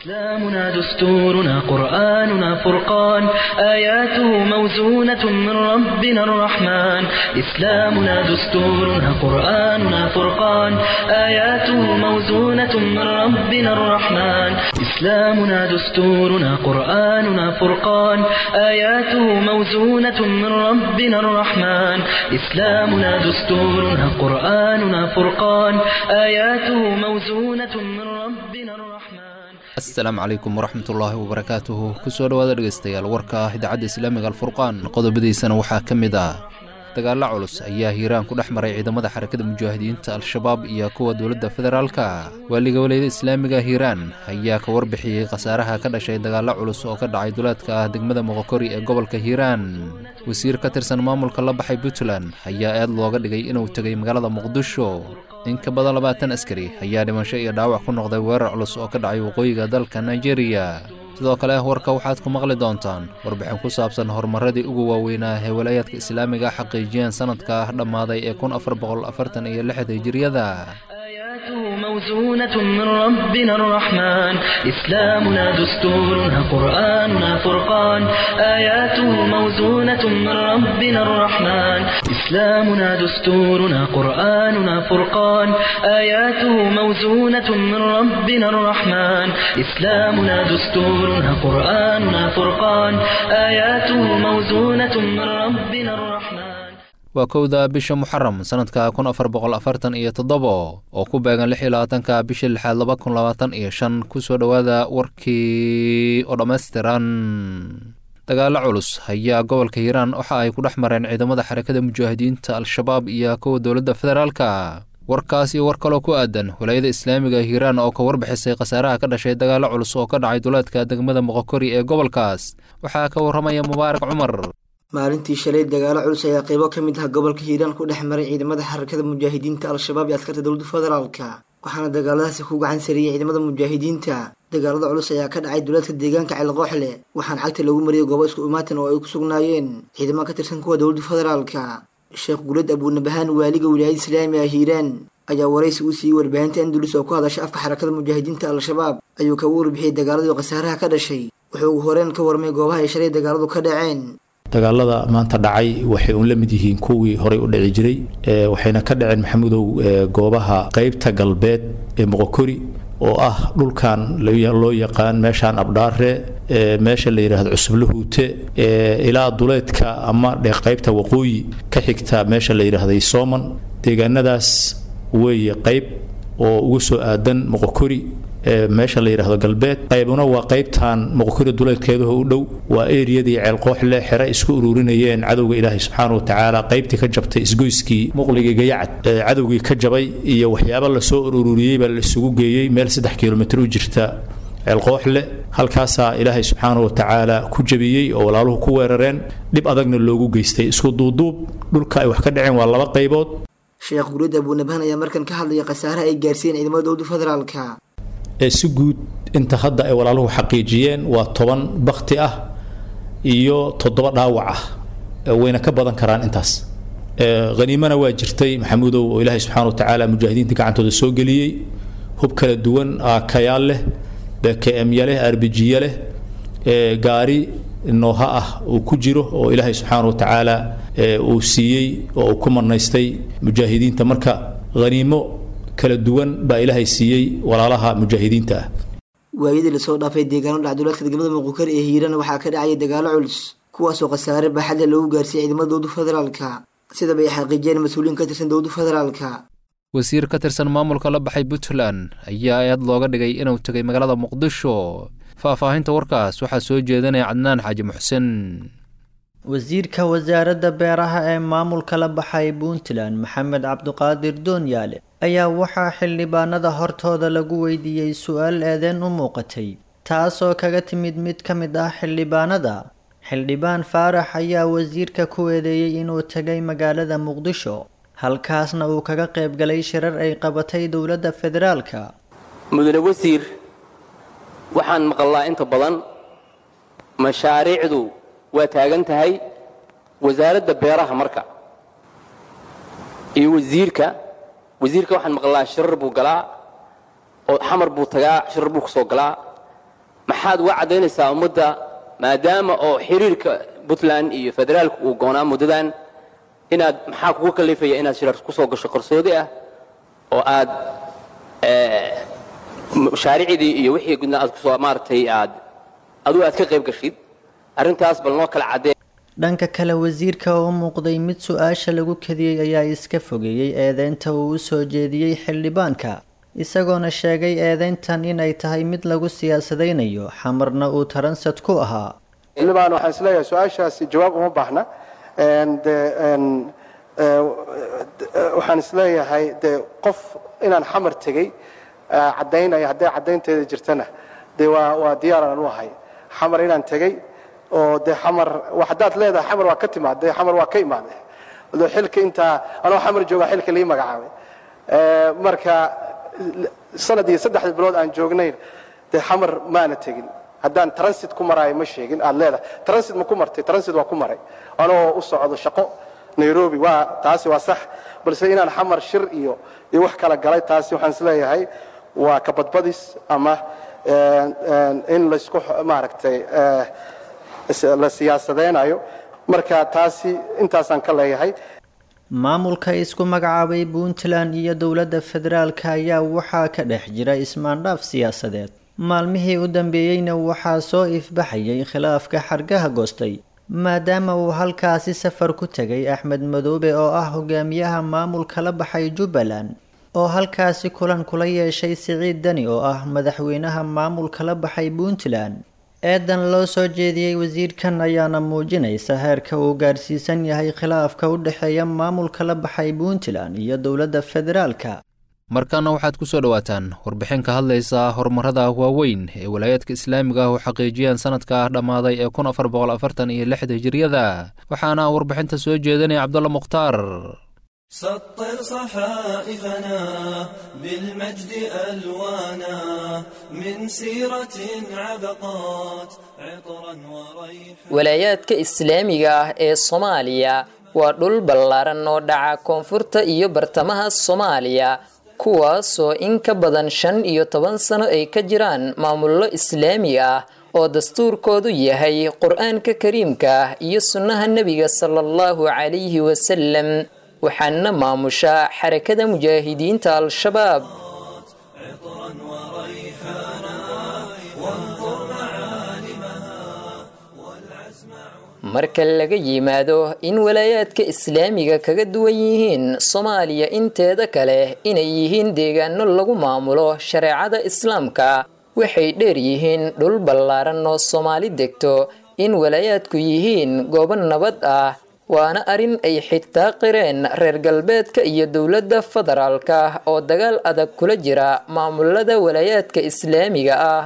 إسلامنا دستورنا قرآننا فرقان آياته موزونة من ربنا الرحمن إسلامنا دستورنا قرآننا فرقان آياته موزونة من ربنا الرحمن إسلامنا دستورنا قرآننا فرقان آياته موزونة من ربنا الرحمن إسلامنا دستورنا قرآننا فرقان آياته موزونة من ربنا الرحمن asalaamu calaykum waraxmatullaahi wabarakaatuhu kusoo dhowaada dhegeystayaal warka ah idaacadda islaamiga alfurqaan qodobadiisana waxaa ka mid ah dagaalla culus ayaa hiiraan ku dhex maray ciidamada xarakada mujaahidiinta al-shabaab iyo kuwa dowladda federaalka waaliga walayada islaamiga hiiraan ayaa ka warbixiyey khasaaraha ka dhashay dagaalla culus oo ka dhacay duleedka ah degmada moqokori ee gobolka hiiraan wasiir ka tirsan maamulka la baxay puntland ayaa eed looga dhigay inuu tegay magaalada muqdisho in ka badan labaatan askari ayaa dhimasho iyo dhaawac ku noqday weerar culus oo ka dhacay waqooyiga dalka nigeria sidoo kale warka waxaad ku maqli doontaan warbixin ku saabsan horumaradii ugu waaweynaa ee walaayaadka islaamiga xaqiijiyeen sanadka dhammaaday ee kun afar boqol afartan iyo lixda hijiriyada آياته موزونة من ربنا الرحمن إسلامنا دستورنا قرآننا فرقان آياته موزونة من ربنا الرحمن إسلامنا دستورنا قرآننا فرقان آياته موزونة من ربنا الرحمن إسلامنا دستورنا قرآننا فرقان آياته موزونة من ربنا الرحمن waa kowda bisha muxaram sanadka kun afar boqol afartan iyo toddobo oo ku beegan lix iyo labaatanka bisha lixaad laba kun labaatan iyo shan kusoo dhowaada warkii oo dhammaystiran dagaalo culus ayaa gobolka hiiraan waxa ay ku dhex mareen ciidamada xarakada mujaahidiinta al-shabaab iyo kuwa dowladda federaalka warkaas iyo war kaloo ku aadan walaayada islaamiga hiiraan oo ka warbixisay khasaaraha ka dhashay dagaalo culus oo ka dhacay duleedka degmada moqokori ee gobolkaas waxaa ka warramaya mubaarak cumar maalintii shalay dagaalo culus ayaa qeybo ka mid ah gobolka hiiraan ku dhex maray ciidamada xarakada mujaahidiinta al-shabaab iyo askarta dowladda federaalka waxaana dagaaladaasi ku gacan sariyey ciidamada mujaahidiinta dagaalada culus ayaa ka dhacay duleedka deegaanka ceelqooxle waxaana cagta lagu mariyay goobo isku imaatan oo ay ku sugnaayeen ciidamo ka tirsan kuwa dowladda federaalka sheekh gulad abuunabahaan waaliga wilaayada islaamiga hiiraan ayaa waraysi u siiyey warbaahinta andulus oo ku hadasha afka xarakada mujaahidiinta al-shabaab ayuu kaga warbixiyey dagaaladii khasaaraha ka dhashay wuxuu ugu horeen ka warmay goobaha ay shalay dagaaladu ka dhaceen dagaalada maanta dhacay waxay uun la mid yihiin kuwii horey u dhici jiray waxayna ka dhaceen maxamudow goobaha qeybta galbeed ee moqokori oo ah dhulkan loo yaqaan meeshaan abdhaare meesha la yidhaahdo cusublahuute ilaa duleedka ama dhe qaybta waqooyi ka xigta meesha la yidhaahday sooman deegaanadaas weeye qayb oo ugu soo aadan moqokori meesha la yidhaahdo galbeed qaybuna waa qaybtan moqokori duleedkeedaho u dhow waa eriyadii ceelqooxle xere isku ururinayeen cadowga ilaahay subxaana wa tacaala qaybtii ka jabtay isgoyskii muqligii gayacad cadowgii ka jabay iyo waxyaaba lasoo ururiyey baa la isugu geeyey meel saddex kilomitr u jirta ceelqooxle halkaasaa ilaahay subxaana wa tacaala ku jabiyey oo walaaluhu ku weerareen dhib adagna loogu geystay isku duuduub dhulka ay wax ka dhaceen waa laba qaybood sheekh gulid abuunabahan ayaa markan ka hadlaya khasaaraha ay gaarsiiyeen ciidamada dowladda federaalka ee si guud inta hadda ay walaaluhu xaqiijiyeen waa toban bakti ah iyo toddoba dhaawac ah wayna ka badan karaan intaas haniimana waa jirtay maxamuudow oo ilaahay subxana wa tacaala mujaahidiinta gacantooda soo geliyey hub kala duwan kayaal leh bkmya leh arbijiya leh gaari nooha ah uu ku jiro oo ilaahay subxaana wa tacaala uu siiyey oo uu ku marnaystay mujaahidiinta marka haniimo kala duwan baa ilaahay siiyey walaalaha mujaahidiinta ah waayadii lasoo dhaafay deegaano dhacduleedka degmada muqukari ee hiirana waxaa ka dhacaya dagaalo culus kuwaasoo khasaare baaxadle loogu gaarsiiyey ciidamada dowladda federaalka sidaba ay xaqiijiyeen mas-uuliyiin ka tirsan dowladda federaalka wasiir ka tirsan maamulka la baxay puntland ayaa eed looga dhigay inuu tegay magaalada muqdisho faahfaahinta warkaas waxaa soo jeedinaya cadnaan xaaji muxsen wasiirka wasaaradda beeraha ee maamulka la baxay puntland maxamed cabduqaadir doonyaale ayaa waxaa xildhibaanada hortooda lagu weydiiyey su-aal eedeen u muuqatay taasoo kaga timid mid ka mid ah xildhibaanada xildhibaan faarax ayaa wasiirka ku eedeeyey inuu tegay magaalada muqdisho halkaasna uu kaga qayb galay shirar ay qabatay dowladda federaalka mudane wasiir waxaan maqalnaa inta badan mashaariicdu waa taagan tahay wasaaradda beeraha marka iyo wasiirka wasiirka waxaan maqalnaa shirar buu galaa oo xamar buu tagaa shirar buu kusoo galaa maxaad uga caddaynaysaa ummadda maadaama oo xiriirka puntland iyo federaalku uu goonaa muddadan inaad maxaa kugu kallifaya inaad shirar ku soo gasho qarsoodi ah oo aad mashaariicdii iyo wixii gudna aad kusoo maaragtay aad adugu aad ka qayb gashid arrintaas bal noo kala caddee dhanka kale wasiirka oo u muuqday mid su-aasha lagu kadiyey ayaa iska fogeeyey eedeynta uu u soo jeediyey xildhibaanka isagoona sheegay eedeyntan inay tahay mid lagu siyaasadaynayo xamarna uu taransad ku ahaa xildhibaan waxaan isleeyahay su-aashaasi jawaab uma baahna de waxaan isleeyahay dee qof inaan xamar tegey caddaynaya hadday caddaynteeda jirtana dee waa waa diyaaraan u ahay xamar inaan tegey oo dee xamar haddaad leedahay xamar waa ka timaad dee xamar waa ka imaade do xilka intaa anoo xamar jooga xilka lii magacaabay marka sanad iyo saddexda bilood aan joognayn dee xamar maana tegin haddaan transit ku maraayo ma sheegin aad leedahay transit ma ku martay transit waa ku maray anoo u socdo shaqo nairobi waa taasi waa sax balse inaan xamar shir iyo iyo wax kala galay taasi waxaan isleeyahay waa ka badbadis ama in laysku maaragtay la siyaasadeynayo marka taasi intaasaan ka leeyahay maamulka isku magacaabay puntland iyo dowladda federaalka ayaa waxaa ka dhex jira ismaandhaaf siyaasadeed maalmihii u dambeeyeyna waxaa soo ifbaxayay khilaafka xargaha goostay maadaama uu halkaasi safar ku tegay axmed madoobe oo ah hogaamiyaha maamulka la baxay jubbaland oo halkaasi kulan kula yeeshay siciid dani oo ah madaxweynaha maamulka la baxay puntland eedan loo soo jeediyey wasiirkan ayaana muujinaysa heerka uu gaarsiisan yahay khilaafka u dhexeeya maamulka la baxay puntland iyo dowladda federaalka markaana waxaad ku soo dhowaataan warbixin ka hadlaysa horumarada waaweyn ee walaayaadka islaamiga ah u xaqiijiyeen sanadka dhammaaday ee kun afar boqol afartan iyo lixda hijiriyada waxaana warbixinta soo jeedinaya cabdulla mukhtaar سطر صحائفنا بالمجد ألوانا من سيرة عبقات عطرا وريحا walaayaadka islaamiga ah ee soomaaliya waa dhul ballaaran oo dhaca koonfurta iyo bartamaha soomaaliya kuwaasoo in ka badan shan iyo toban sano ay ka jiraan maamullo islaami ah oo dastuurkoodu yahay qur-aanka kariimka ah iyo sunnaha nebiga sala allahu calayhi wasalam waxaana maamusha xarakada mujaahidiinta al-shabaab عطرا وريحانا وانظر معالمها والعزم marka laga yimaado in walaayaadka islaamiga kaga duwan yihiin soomaaliya inteeda kale inay yihiin deegaano lagu maamulo shareecada islaamka waxay dheer yihiin dhul ballaaran oo soomaali degto in walaayaadku yihiin goobo nabad ah waana arrin ay xitaa qireen reer galbeedka iyo dowladda federaalka oo dagaal adag kula jira maamulada walaayaadka islaamiga ah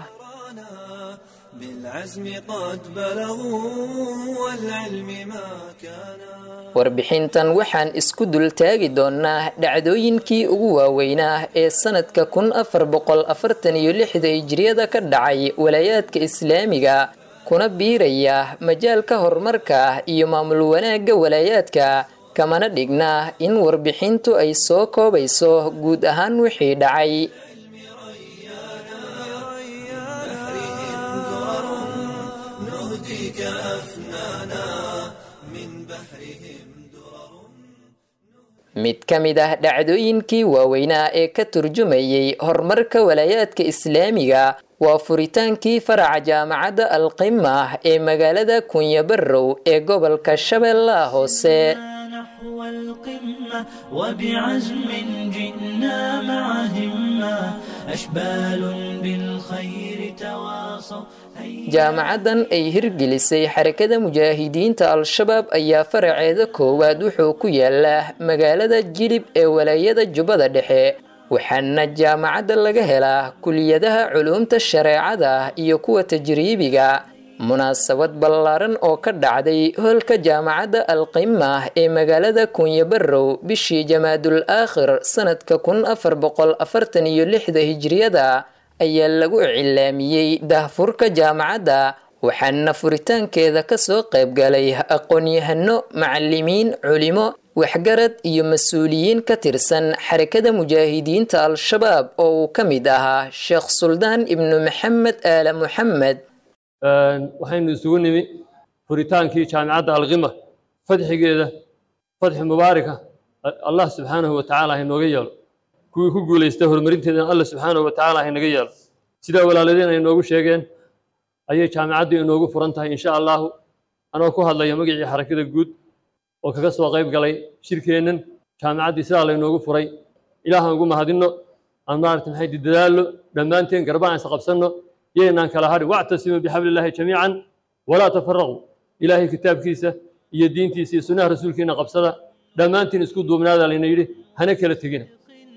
بالعزم قد بلغوا والعلم ما كان warbixintan waxaan isku dultaagi doonnaa dhacdooyinkii ugu waaweynaa ee sanadka kun afar boqol afartan iyo lixda hijriyada ka dhacay walaayaadka islaamiga kuna biiraya majaalka horumarka iyo maamul wanaagga walaayaadka kamana dhigna in warbixintu ay soo koobayso guud ahaan wixii dhacay نهديك أفنانا من بحرهم mid ka mid ah dhacdooyinkii waaweynaa ee ka turjumayay horumarka walaayaadka islaamiga waa furitaankii faraca jaamacadda alqima ee magaalada kunyabarow ee gobolka shabeellaha hoose نحو القمة وبعزم جئنا مع همة أشبال بالخير تواصوا هيا jaamacaddan ay hirgelisay xarakada mujaahidiinta al-shabaab ayaa faraceeda koowaad wuxuu ku yaalaa magaalada jilib ee walaayada jubbada dhexe waxaana jaamacadda laga helaa kuliyadaha culuumta shareecada iyo kuwa tajriibiga munaasabad ballaaran oo ka dhacday hoolka jaamacadda alqima ee magaalada kunyabarow bishii jamaadul aakhir sanadka kun afar boqol afartan iyo lixda hijriyada ayaa lagu cilaamiyey daahfurka jaamacadda waxaana furitaankeeda kasoo qayb galay aqoon-yahano macalimiin culimo waxgarad iyo mas-uuliyiin ka tirsan xarakada mujaahidiinta al-shabaab oo uu ka mid ahaa sheekh suldaan ibnu maxamed aala muxamed waxaynu isugu nimi furitaankii jaamicadda alkhima fadxigeeda fadxi mubaaraka allah subxaanahu wa tacaala haynooga yeelo kuwii ku guulaysta horumarinteedana allah subxaanahu wa tacaala haynaga yeelo sidaa walaaladeen ay noogu sheegeen ayay jaamicaddu inoogu furan tahay insha allahu anoo ku hadlaya magacii xarakada guud oo kaga soo qayb galay shirkeennan jaamicaddii sidaa laynoogu furay ilaahaan ugu mahadinno aan maarata maxay dadaallo dhammaanteen garbaan is qabsanno yaynaan kala hadhin wactasimuu bixablillahi jamiican walaa tafaraquu ilaahay kitaabkiisa iyo diintiisa iyo sunnaha rasuulkiina qabsada dhammaantiin isku duubnaada layna yidhi hana kala tegina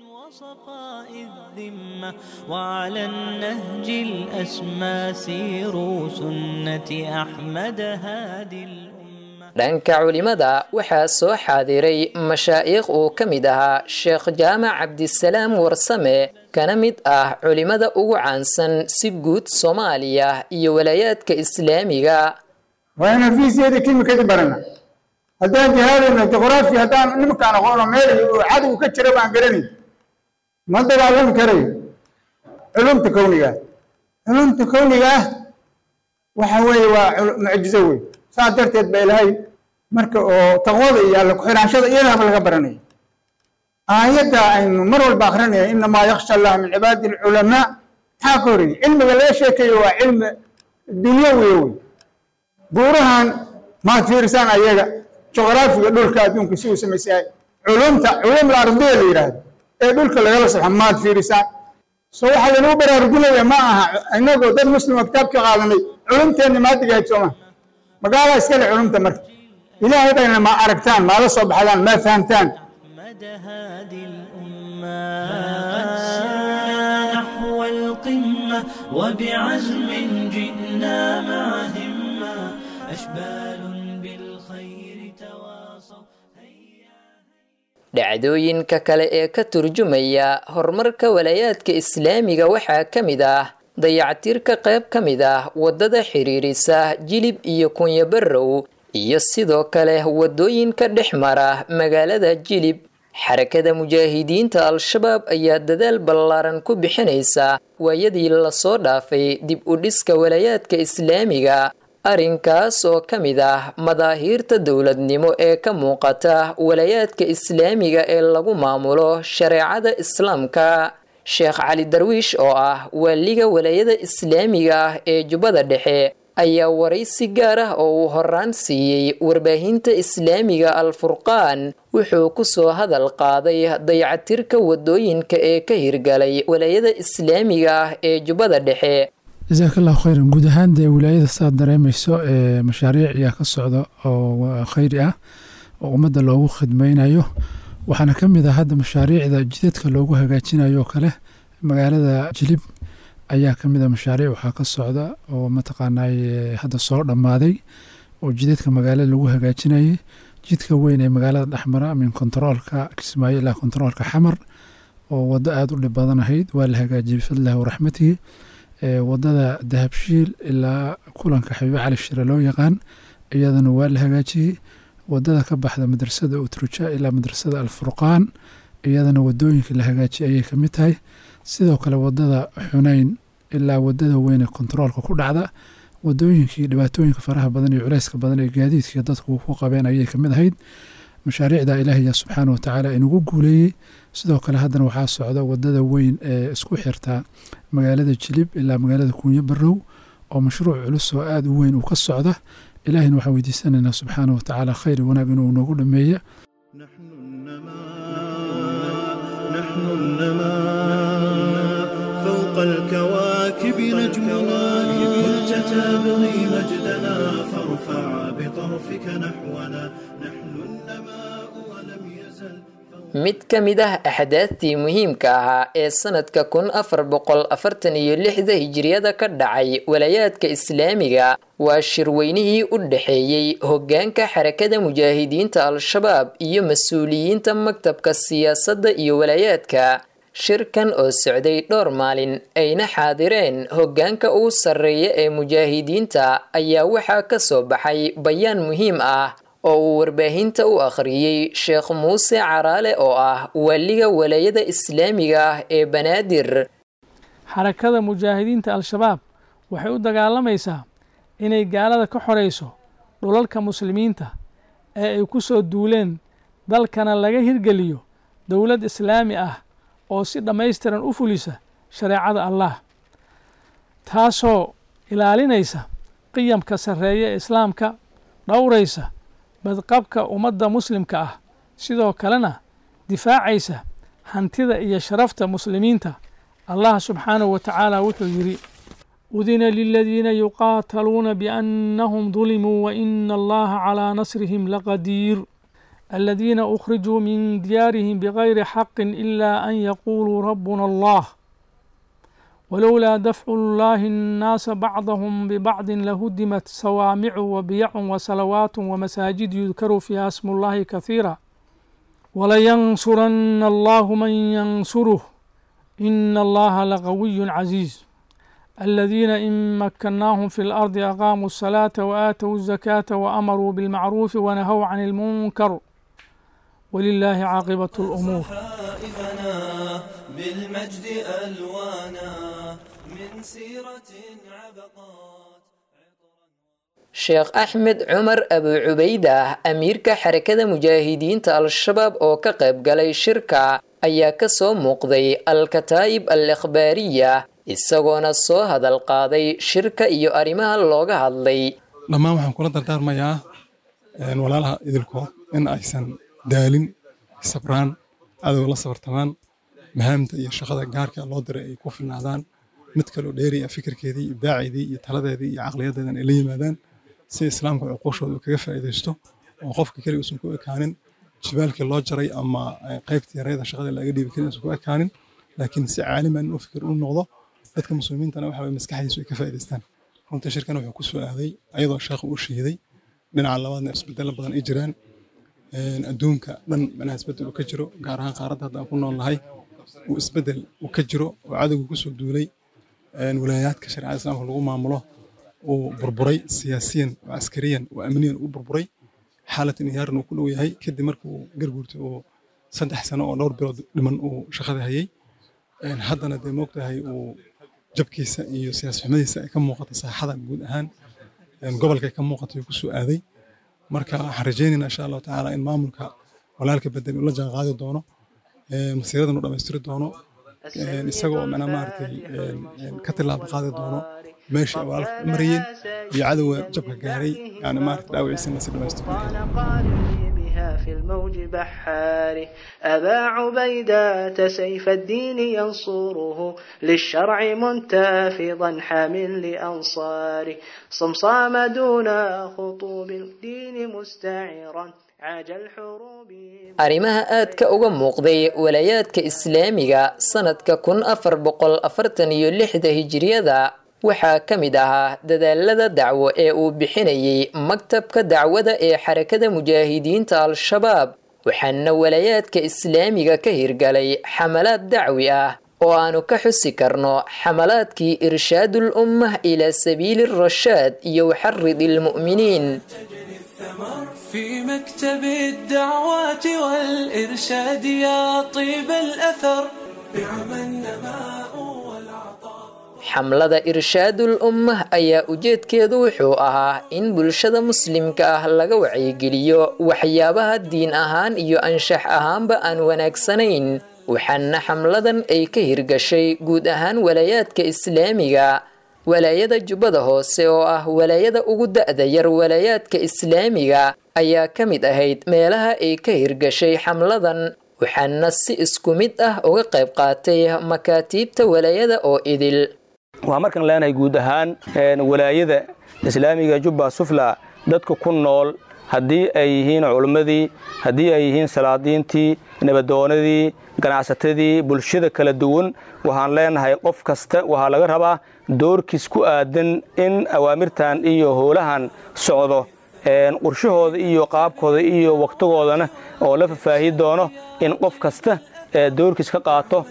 وعلى النهج الأسمى سيروا سنة أحمد هادي dhanka culimada waxaa soo xaadiray mashaa'ikh uu ka mid ahaa sheekh jaamac cabdisalaam warsame kana mid ah culimada ugu caansan si guud soomaaliya iyo walaayaadka islaamiga waa inaan fiisiyeeda kimikadii barana haddaan jihaadayno juqraafi haddaan nimankaan aqoono meel cadow ka jira baan garanayn ma dagaalami karayo culumta kowniga culumta kowniga ah waxa weeye waa mucjizo wey saas darteed ba ilahay marka oo taqwada iyo alla ku-xiraanshada iyadaaba laga baranaya aayadda aynu mar walba akrinaya inamaa yaksha allah min cibaadi alculamaa maxaa ka horreeyey cilmiga laga sheekayo waa cilmi dunyawiya wey buurahan maad fiirisaan ayaga juqraafiga dhulka adduunka si uu samaysay culumta culum alardiya la yidhaahdo ee dhulka lagala saxo maad fiirisaan so waxaa laynuu baraarujinaya ma aha inagoo dad muslima kitaabka qaadanay culumteenna maadigahayd sooma magaala iskale culumta marka ilaahay bayna ma aragtaan maala soo baxdaan ma fahamtaan نحو القمة وبعزم جئنا مع همة أشبال بالخير تواصوا dhacdooyinka kale ee ka turjumaya horumarka walaayaadka islaamiga waxaa ka mid ah dayactirka qayb ka mid ah waddada xiriirisa jilib iyo kunyabarow iyo sidoo kale waddooyinka dhex mara magaalada jilib xarakada mujaahidiinta al-shabaab ayaa dadaal ballaaran ku bixinaysa waayadii lasoo dhaafay dib u dhiska walaayaadka islaamiga arrinkaas oo ka mid ah madaahiirta dowladnimo ee ka muuqata walaayaadka islaamiga ee lagu maamulo shareecada islaamka sheekh cali darwiish oo ah waaliga walaayada islaamiga ah ee jubbada dhexe ayaa waraysi gaar ah oo uu horaan siiyey warbaahinta islaamiga al-furqaan wuxuu ku soo hadal qaaday dayactirka waddooyinka ee ka hirgalay walaayada islaamiga ah ee jubbada dhexe jasaakallahu khayran guud ahaan dee wilaayada saad dareemayso ee mashaariic ayaa ka socda oo khayri ah oo ummadda loogu khidmaynayo waxaana ka mid ah hadda mashaariicda jidadka loogu hagaajinayo oo kale magaalada jilib ayaa ka mid a mashaariic waxaa ka socda oo mataqaanay hadda soo dhammaaday oo jidadka magaalada lagu hagaajinayay jidka weyn ee magaalada dhexmara min kontaroolka kismaayo ilaa kontaroolka xamar oo waddo aada u dhib badan ahayd waa la hagaajiyey bifadlillahi waraxmatihi wadada dahabshiil ilaa kulanka xabiibo cali shire loo yaqaan iyadana waa la hagaajiyey wadada ka baxda madrasada utruja ilaa madrasada alfurqaan iyadana wadooyinka la hagaajiyay ayay kamid tahay sidoo kale wadada xunayn ilaa wadada weyne kontaroolka ku dhacda wadooyinkii dhibaatooyinka faraha badan iyo culeyska badan ee gaadiidkii dadku ku qabeen ayay kamid ahayd mashaariicda ilaahiya subxaana watacaala inugu guuleeyey sidoo kale haddana waxaa socda wadada weyn ee isku xirta magaalada jilib ilaa magaalada kuunyo barow oo mashruuc culus oo aada u weyn uu ka socda ilaahina waxaan weydiisanaynaa subxaana watacaala khayr wanaag inuu noogu dhameeya فوق الكواكب نجمنا كنت تبغي مجدنا فارفع بطرفك نحونا نحن النماء ولم يزل mid ka mid ah axdaadtii muhiimka ahaa ee sanadka kun afar boqol afartan iyo lixda hijiriyada ka dhacay walaayaadka islaamiga waa shirweynihii u dhexeeyey hoggaanka xarakada mujaahidiinta al-shabaab iyo mas-uuliyiinta maktabka siyaasadda iyo walaayaadka shirkan oo socday dhowr maalin ayna xaadireen hoggaanka ugu sarreeya ee mujaahidiinta ayaa waxaa ka soo baxay bayaan muhiim ah oo uu warbaahinta u akhriyey sheekh muuse caraale oo ah waaliga walaayada islaamiga ah ee banaadir xarakada mujaahidiinta al-shabaab waxay u dagaalamaysaa inay gaalada ka xorayso dhulalka muslimiinta ee ay ku soo duuleen dalkana laga hirgeliyo dowlad islaami ah oo si dhammaystiran u fulisa shareecada allah taasoo ilaalinaysa qiyamka sarreeya ee islaamka dhowraysa badqabka ummadda muslimka ah sidoo kalena difaacaysa hantida iyo sharafta muslimiinta allah subxaanahu wa tacaala wuxuu yidhi udina liladiina yuqaataluuna biannahum dulimuu waina allaha calaa nasrihim laqadiir aladiina ukhrijuu min diyaarihim bigayri xaqin ila an yaquuluu rabbuna allah ولولا دفع الله الناس بعضهم ببعض لهدمت صوامع وبيع وصلوات ومساجد يذكر فيها اسم الله كثيرا ولينصرن الله من ينصره إن الله لقوي عزيز الذين إن مكناهم في الأرض أقاموا الصلاة وآتوا الزكاة وأمروا بالمعروف ونهوا عن المنكر ولله عاقبة الأمور بالمجد ألوانا من سيرة عبقات sheekh axmed cumar abu cubayda ah amiirka xarakada mujaahidiinta al-shabaab oo ka qayb galay shirka ayaa ka soo muuqday al-kataa'ib al ikhbaariya isagoona soo hadal qaaday shirka iyo arrimaha looga hadlay dhammaan waxaan kula dardaarmayaa walaalaha idilkood in aysan daalin sabraan cadow la sabartamaan mahaamta iyo shaqada gaarka loo diray ay ku filnaadaan mid kaloo dheeriya fikirkeedii ibdaaceedii iyo taladeedii iyo caqliyadeedan ay la yimaadaan si islaamka cuquushooda uu kaga faa'iidaysto oo qofka keliga uusan ku ekaanin jibaalkii loo jaray ama qaybtii yareeda shaqada laga dhiibi karin uusan ku ekaanin laakiin si caaliman inuu fikir u noqdo dadka muslimiintana waxa waye maskaxdiisu ay ka faa'iidaystaan runtii shirkan wuxuu ku soo aaday ayadoo sheekhu uu shiiday dhinaca labaadna isbedelo badan ay jiraan adduunka dhan macnaha isbedel uu ka jiro gaar ahaan qaaradda hadda aan ku nool nahay uu isbedel uu ka jiro oo cadowgu ku soo duulay walaayaadka shareecada islaamka lagu maamulo uu burburay siyaasiyan oo askariyan oo amniyan u burburay xaalad inhiyaaran uu ku dhow yahay kadib markuu garguurtay uu saddex sano oo dhowr bilood dhiman uu shaqada hayay haddana dee moogtahay uu jabkiisa iyo siyaas xumadiisa ay ka muuqata saaxada guud ahaan gobolka ay ka muuqata uu ku soo aaday marka waxaan rajaynaynaa insha allahu tacaala in maamulka walaalka bedel uu la jaan qaadi doono masiiradan uu dhammaystiri doono isagoo macnaa maaragtay ka tilaabo qaadi doono meeshii ay walaalka u marayeen iyo cadowga jabka gaaray yani maaragtay dhaawiciisa la si dhammaystiro في الموج بحاره أبا عبيدة سيف الدين ينصره للشرع منتفضا حامل لأنصاره صمصام دون خطوب الدين مستعرا arrimaha aadka uga muuqday walaayaadka islaamiga sanadka kun afar boqol afartan iyo lixda hijiriyada waxaa ka mid ahaa dadaalada dacwo ee uu bixinayay maktabka dacwada ee xarakada mujaahidiinta al-shabaab waxaana walaayaadka islaamiga ka hirgalay xamalaad dacwi ah oo aanu ka xusi karno xamalaadkii irshaadul ummah ilaa sabiili rashaad iyo waxarid ilmu'miniin في مكتب الدعوات والإرشاد يا طيب الأثر نعم النماء xamlada irshaadul ummah ayaa ujeedkeedu wuxuu ahaa in bulshada muslimka ah laga wacyigeliyo waxyaabaha diin ahaan iyo anshax ahaanba aan wanaagsanayn waxaana xamladan ay ka hirgashay guud ahaan walaayaadka islaamiga walaayada jubbada hoose oo ah walaayada ugu da'da yar walaayaadka islaamiga ayaa ka mid ahayd meelaha ay ka hirgashay xamladan waxaana si isku mid ah uga qayb qaatay makaatiibta walaayada oo idil waxaan markaan leenahay guud ahaan walaayada islaamiga jubba sufla dadka ku nool haddii ay yihiin culimmadii haddii ay yihiin salaadiintii nabadoonadii ganacsatadii bulshada kala duwan waxaan leenahay qof kasta waxaa laga rabaa doorkiis ku aadan in awaamirtan iyo howlahan socdo qorshahooda iyo qaabkooda iyo wakhtigoodana oo la fafaahi doono in qof kasta doorkiis ka qaato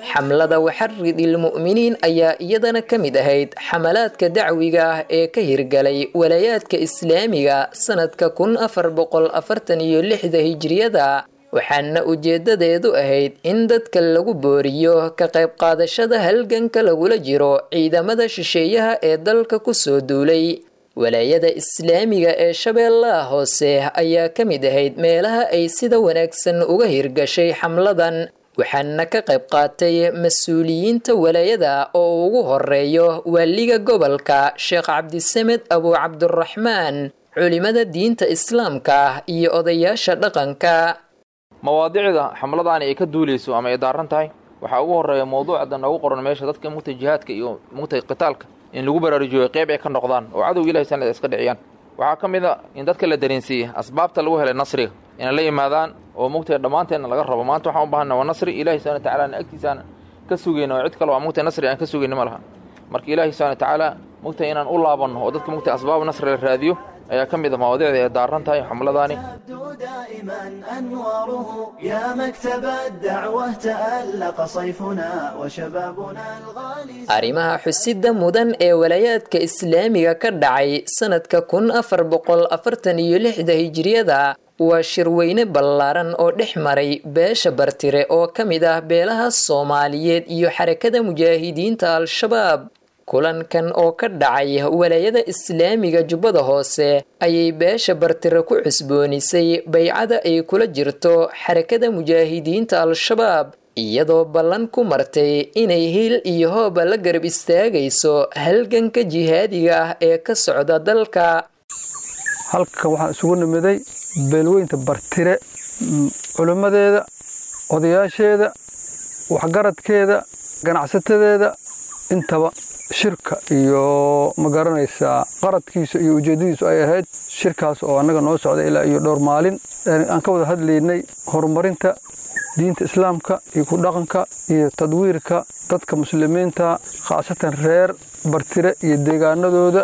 xamlada waxarid ilmu'miniin ayaa iyadana ka mid ahayd xamalaadka dacwiga ah ee ka hirgalay walaayaadka islaamiga sanadka kun afar boqol afartan iyo lixda hijriyada waxaana ujeedadeedu ahayd in dadka lagu booriyo ka qayb qaadashada halganka lagula jiro ciidamada shisheeyaha ee dalka kusoo duulay walaayada islaamiga ee shabeellaha hoose ayaa ka mid ahayd meelaha ay sida wanaagsan uga hirgashay xamladan waxaana ka qayb qaatay mas-uuliyiinta walaayada oo ugu horeeyo waaliga gobolka sheekh cabdisamed abu cabduraxmaan culimada diinta islaamka iyo odayaasha dhaqanka mawaadicda xamladaani ay ka duuleyso ama ay daaran tahay waxaa ugu horeeya mawduucda noogu qoran meesha dadka mugtay jihaadka iyo mugtay qitaalka in lagu baraarujiyo qeyb ay ka noqdaan oo cadowga ilahay sanad iska dhiciyaan waxaa ka mid a in dadka la dareensiiyey asbaabta lagu helay nasriga inay la yimaadaan oo mugtay dhammaanteenna laga rabo maanta waxaan u baahana waa nasri ilahi subana watacaala agtiisaan ka sugayna oo cid kale waa mugtay nasri aan ka sugayna ma laha marka ilaahi subana watacaala mugtay inaan u laabanno oo dadka mugtay asbaab nasri la raadiyo ayaa ka mid a mawaadicda ay daaran tahay xamladaani أنواره يا مكتب الدعوة تألق صيفنا وشبابنا الغالي arrimaha xusida mudan ee walaayaadka islaamiga ka dhacay sanadka kun afar boqol afartan iyo lixda hijriyada waa shirweyne ballaaran oo dhex maray beesha bartire oo ka mid ah beelaha soomaaliyeed iyo xarakada mujaahidiinta al-shabaab kulankan oo ka dhacay walaayada islaamiga jubbada hoose ayay beesha bartire ku cusboonisay baycada ay kula jirto xarakada mujaahidiinta al-shabaab iyadoo ballan ku martay inay hil iyo hooba la garab istaagayso halganka jihaadiga ah ee ka socda dalka halka waxaan isugu nimiday beelweynta bartire culimmadeeda odayaasheeda waxgaradkeeda ganacsatadeeda intaba shirka iyo ma garanaysaa qaradkiisa iyo ujeeddadiisu ay ahayd shirkaas oo annaga noo socda ilaa iyo dhowr maalin aan ka wada hadlaynay horumarinta diinta islaamka iyo ku dhaqanka iyo tadwiirka dadka muslimiinta khaasatan reer bartire iyo deegaanadooda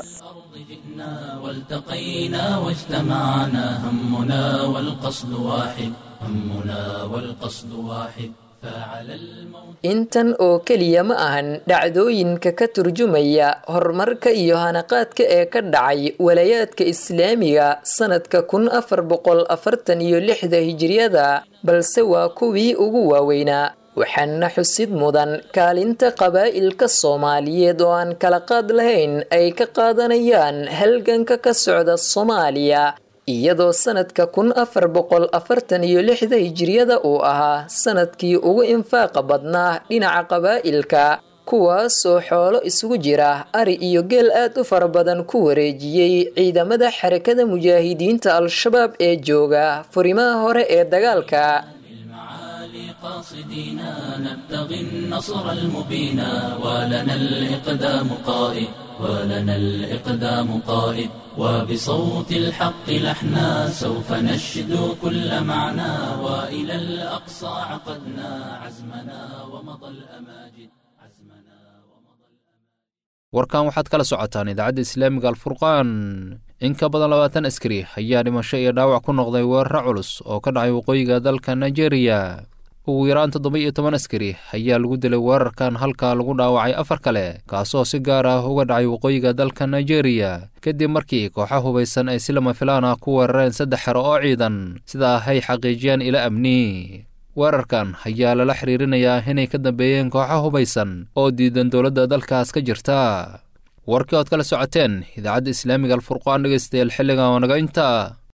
والتقينا واجتمعنا همنا والقصد واحد همنا والقصد واحد فعلى الموت intan oo keliya ma ahan dhacdooyinka ka turjumaya horumarka iyo hanaqaadka ee ka dhacay walaayaadka islaamiga sanadka kun afar boqol afartan iyo lixda hijriyada balse waa kuwii ugu waaweynaa waxaana xusid mudan kaalinta qabaa'ilka soomaaliyeed oo aan kala qaad lahayn ay ka qaadanayaan halganka ka socda soomaaliya iyadoo sanadka kun afar boqol afartan iyo lixda hijriyada uu ahaa sanadkii ugu infaaqa badnaa dhinaca qabaa'ilka kuwaasoo xoolo isugu jira ari iyo geel aad u fara badan ku wareejiyey ciidamada xarakada mujaahidiinta al-shabaab ee jooga furimaha hore ee dagaalka قاصدينا نبتغي النصر المبين ولنا الإقدام قائد ولنا الإقدام قائد وبصوت الحق لحنا سوف نشدو كل معنى وإلى الأقصى عقدنا عزمنا ومضى الأماجد warkan waxaad kala socotaan idaacadda islaamiga alfurqaan in ka badan labaatan askari ayaa dhimasho iyo dhaawac ku noqday weeraro culus oo ka dhacay waqooyiga dalka nigeria ugu yaraan toddoba iyo toban askari ayaa lagu dilay weerarkan halkaa lagu dhaawacay afar kale kaasoo si gaar ah uga dhacay waqooyiga dalka nigeria kadib markii kooxa hubaysan ay si lama filaan ah ku weerareen saddex xero oo ciidan sida ahay xaqiijiyaan ila amni weerarkan ayaa lala xiriirinayaa inay ka dambeeyeen kooxa hubaysan oo diidan dowladda dalkaas ka jirta warkii ood kala socoteen idaacadda islaamiga alfurqaan dhegeystayaal xilligan oo naga inta